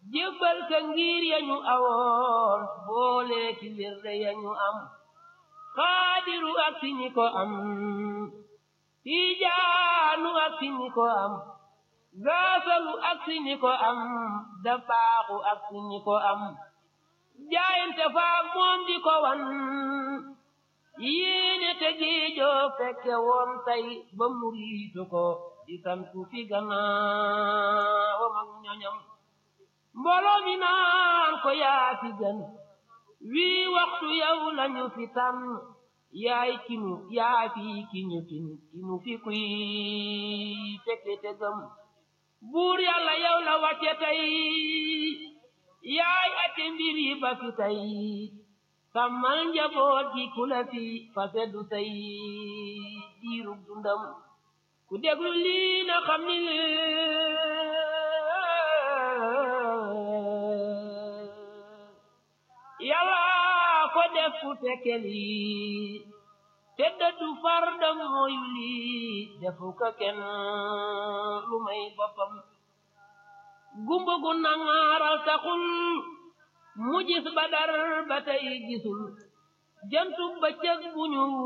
jébbal ka ngir yañu awoon boole ki wirde yañu am xaadiru ak si ñi ko am tijaanu ak si ñi ko am gaasalu ak si ñi ko am dabaaxu ak si ñi ko am jaayante faak moom di ko wan yéene te giijoo fekke woon tey ba muriitu ko di santu fi gannaawam ak ñoñam mbooloo mi naan ko yaa fi gën wii waxtu yow lañu fi tànn yaay kinu yaa fi kiñu kinu kinu fi kuy fekke te gëm buur yàlla yow la wàcce tey yaay ate mbir yi ba fi tey sàmmal njaboot gi ku la fi fa seddu say diirug dundam ku déglu lii na xam ni yàlla ko def ku fekke lii te dëddu fardam mooyu lii defu ko kenn lu may boppam gumba gu nangaaral taxul mu gis badar ba tey gisul jantu bëccëg bu ñu